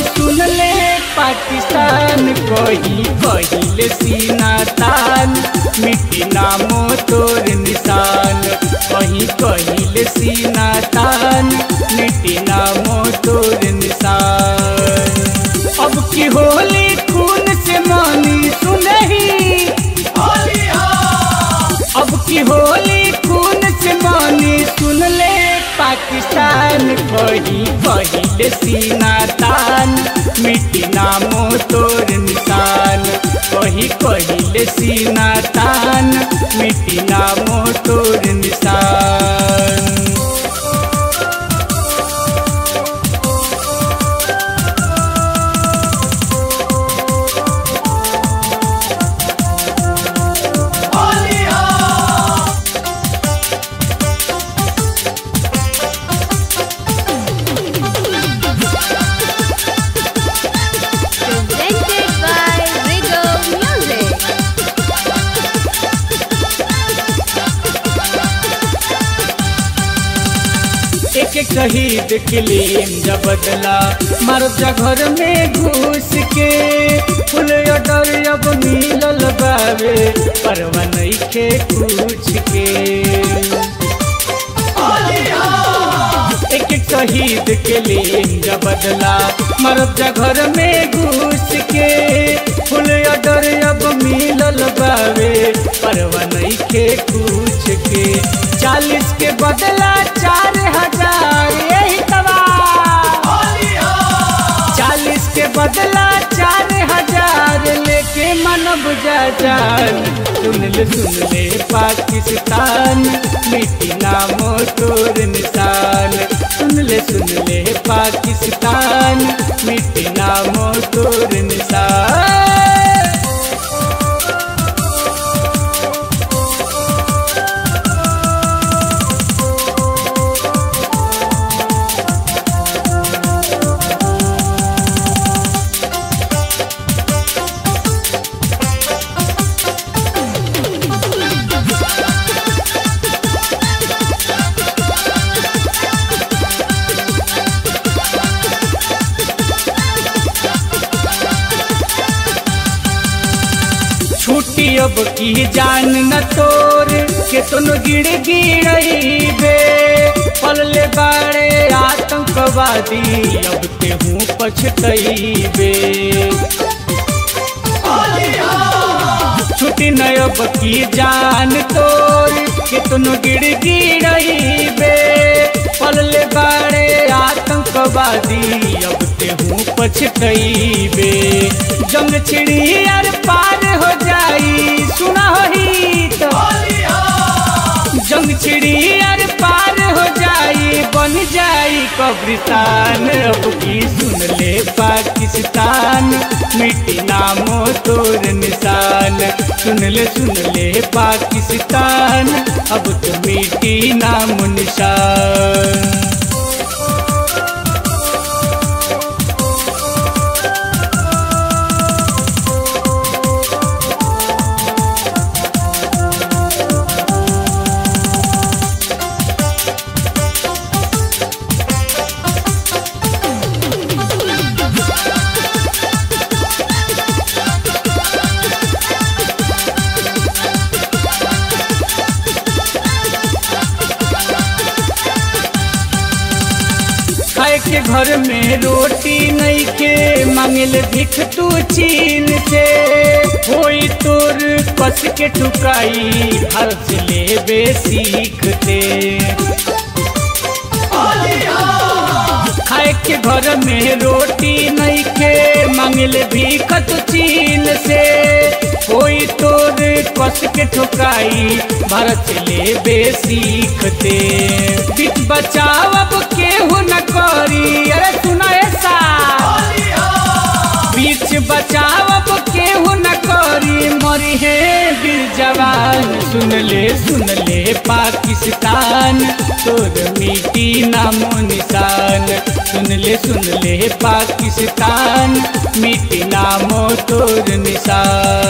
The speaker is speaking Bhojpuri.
सुन ले पाकिस्तान कही कहिले सीना तान मिट्टी नामो तोर निशान कही कहिले सीना तान मिट्टी नामो तोर निशान अब की होली खून से मानी सुनही अब की होली खून से मानी सुन ले पाकिस्तान कही कहिले सीना तान मिट्टी नामो तोर निशान कही कहिले सीना तान मिट्टी नामो तोर निशान Presented by Rigo Music. एक एक शहीद के लिए जब बदला मर जा घर में घुस के फुल डर अब मिलल बावे परवा नइखे कुछ के एक एक शहीद के लिए जब बदला मरब जा घर में घुस के फुल डर अब मिलल बावे परवा नइखे कुछ के चालीस के बदला चार हजार यही तबा चालीस के बदला चार हजार लेके मन बुझा जान सुन ले सुन ले पाकिस्तान मिट्टी नामो तोर निशान सुन ले सुन ले पाकिस्तान मिट्टी नामो तोर निशान छुट्टी अब की जान न तोर के तुन गिड़ गिड़बे पलले बाड़े आतंकवादी अब ते हूँ पछतैबे छुट्टी न अब की जान तोर के तुन गिड़ गिड़बे पलले बाड़े आतंकवादी अब ते हूँ पछतैबे जंग छिड़ी यार पार हो जाई सुना होही तो जंग छिड़ी यार पार हो जाई बन जाई कब्रिस्तान अब की सुन ले पाकिस्तान मिट्टी नामो तोर निशान सुन ले सुन ले पाकिस्तान अब तो मिट्टी नाम निशान खाए के घर में रोटी नहीं के मांगल भिख तू चीन से होई तोर कस के टुकाई घर से लेबे सीखते खाए के घर में रोटी नहीं के मांगल भिख तू चीन से होई तोर कस के ठुकाई भारत से लेबे सीखते बीच बचाव अब केहू न करी अरे सुना ऐसा बीच बचाव अब केहू न करी मरी है वीर जवान सुन ले सुन ले पाकिस्तान तोर मिट्टी नामो निशान सुन ले सुन ले पाकिस्तान मिट्टी नामो तोर निशान